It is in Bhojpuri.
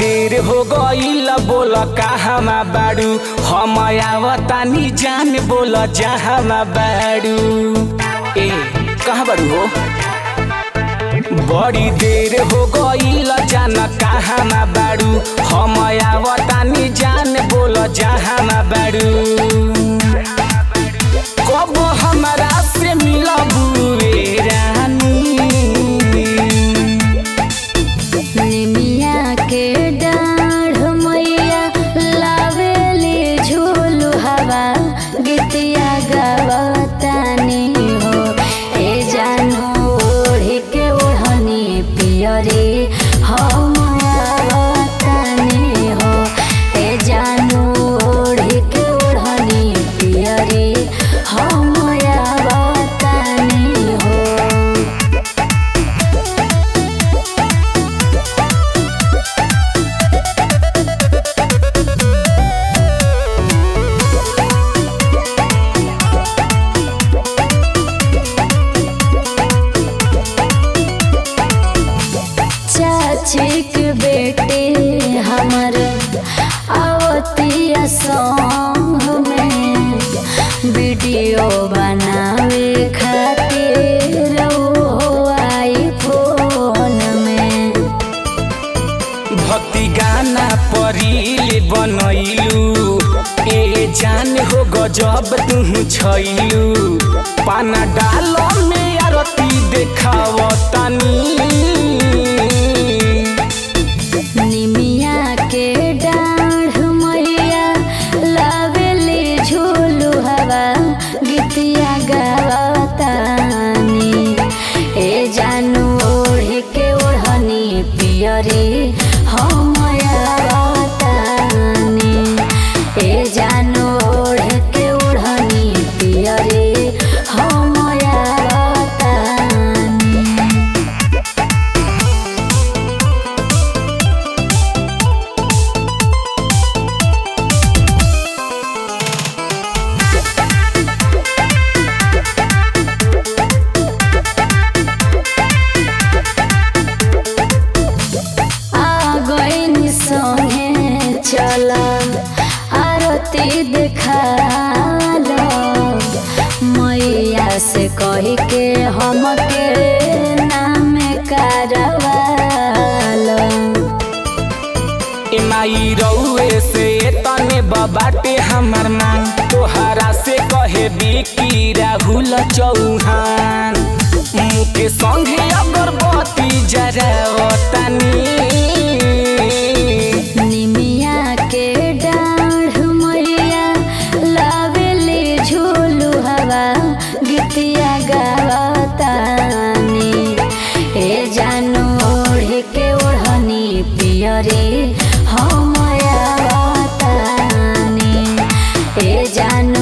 देर हो गईल बोल कहवा बाड़ू हम आवतानी जान बोल जहाँ बाड़ू ए कहाँ बाड़ू हो बड़ी देर हो गईल जान कहाँ बाड़ू हम आवतानी जान बोल जहाँ बाड़ू कब हमरा से मिलबू रे रानी निमिया के डाढ़ मैया लावेली झूलू हवा गीतिया गावतानी हो ए जानू ओढ़ी के ओढ़नी पियरी हम आवतानी हो ए जानू ओढ़ी के ओढ़नी पियरी हम आवतानी हो चाची के बेटे हमर आवतिया सॉन्ग में वीडियो बनावे खातिर वो आई फोन में भक्ति गाना परिल बनैलू ए जान हो गजब तू छैलू पाना डाल में आरती देखावतानी निमिया के डाढ़ मैया लावेली झूलू हवा गीतिया गावतानी ए जानू ओढ़ के ओढ़नी पियरी हम आवतानी ए जानू ओढ़ के ओढ़नी पियरी हम आवतानी आ गईनी संगे चल आरती देखाल मैया से कही के हमके नाम करवाल ए माई रउए से तने बाटे हमर मांग तोहरा से कहे बिकी राहुल चौहान मुके संगे अगरबत्ती जरावतानी निमिया के डाढ़ मैया लावेली झूलू हवा गीतिया गावतानी ए जानू ओढ़ के ओढ़नी पियरी हम आवतानी ए जानू